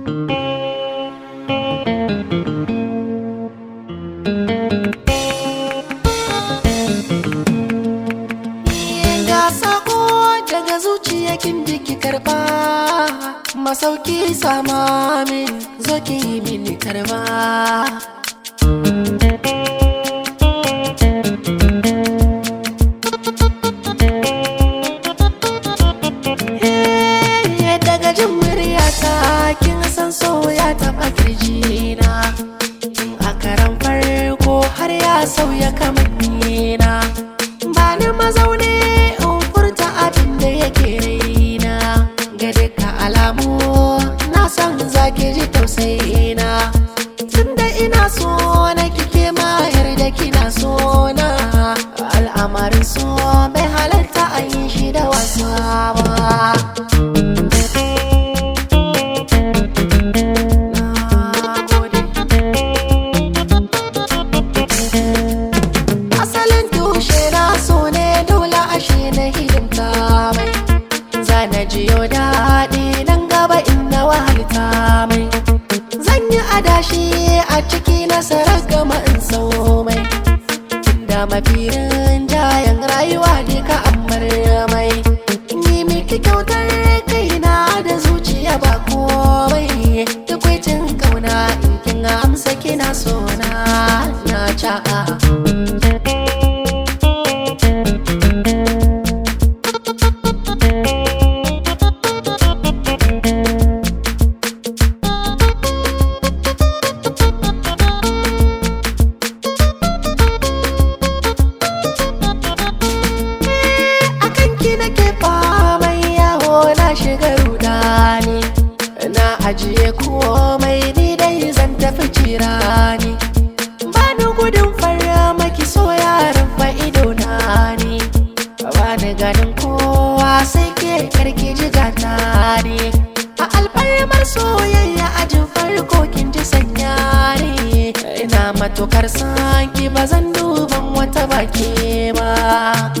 Ga sako daga zuciya kin ji ki karba Masauki sama min zo ki yi mini karba Eh, Daga jin muryata kin san so ya taɓa kirjina Tun a karan farko har ya sauya kamannina ba ni mazaune in furta abin da yake raina ga duka alamu na san zaki ji tausayina tunda ina so na kike ma yarda kina so na al'amarin so bai halarta a yi shi da wasa ba Na gode. asalin tushe na so ne dole ashe na hidimta mai zana jiyo daɗi nan gaba inda wahalta mai zan yi adashi a ciki nasarar gama in sau mai da mafirin jayan rayuwa ne ka ammar mai yi miki kyautar kaina da zuciya ba komai tukwaitin kauna in kin amsa kina so na na ca'a akan ki nake famai yawo na shiga rudani na ajiye komai ni dai zan tafi cirani ba ni gudun fara maki so yaran fa'ido na ni ba ni ganin kowa sai ke karki jigata ne a alfarmar soyayya ajin farko kin ji sanya ne ina matukar sanki ba zan duban wata baki ba